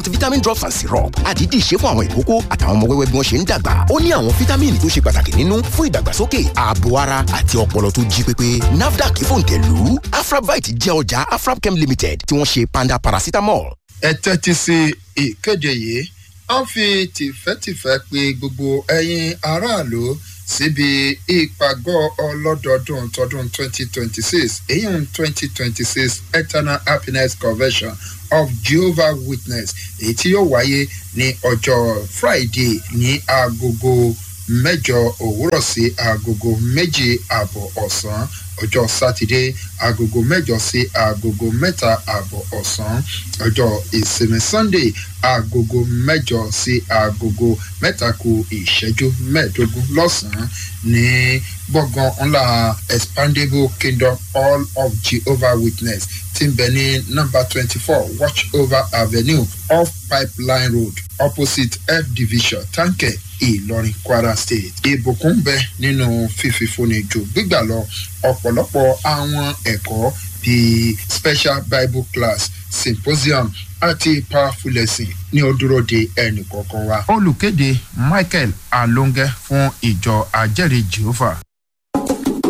vitamin drops and syrup àdídì ṣe fún àwọn ìkókó àtàwọn ọmọ wẹ́wẹ́ bí wọ́n ṣe ń dàgbà ó ní àwọn fítámìnì tó ṣe pàtàkì nínú fún ìdàgbàsókè ààbò ara àti ọpọlọ tó jí pépé nafdac fòǹtẹ̀lù afrabite jẹ́ ọjà afrabchem limited tí wọ́n ṣe panda paracetamol. ẹ tẹ́tí sí ìkéde yìí a ń fi tìfẹ́tìfẹ́ pe gbogbo ẹ̀yin aráàlú síbi ìpàgọ́ ọlọ́dọọdún tọdún 2026 èyí ń 2026 eternal happiness convention of jehovah witness èyí tí yóò wáyé ní ọjọ́ friday ní agogo mẹ́jọ òwúrọ̀ sí agogo méjì ààbọ̀ ọ̀sán ọjọ́ sátidé agogo mẹ́jọ sí agogo mẹ́ta ààbọ̀ ọ̀sán ọjọ́ ìsinmi sunday agogo mẹ́jọ sí agogo mẹ́ta ku ìṣẹ́jú mẹ́ẹ̀ẹ́dógún lọ́sàn-án ní gbọ̀ngàn ńlá expandable kingdom all of jehovah witness tí ń bẹ ní nọ́mbà twenty four watch over avenue off pipeline road opposite f division tanke ìlọrin kwara state ìbùkún bẹ nínú fífi fúnni jù gbígbà lọ ọ̀pọ̀lọpọ̀ àwọn ẹ̀kọ́ bíi special bible class symposium àti powerful lesson ní ó dúró de ẹnì kọ̀ọ̀kan wa. olùkéde michael alonge fún ìjọ ajẹ́rìí jehovah.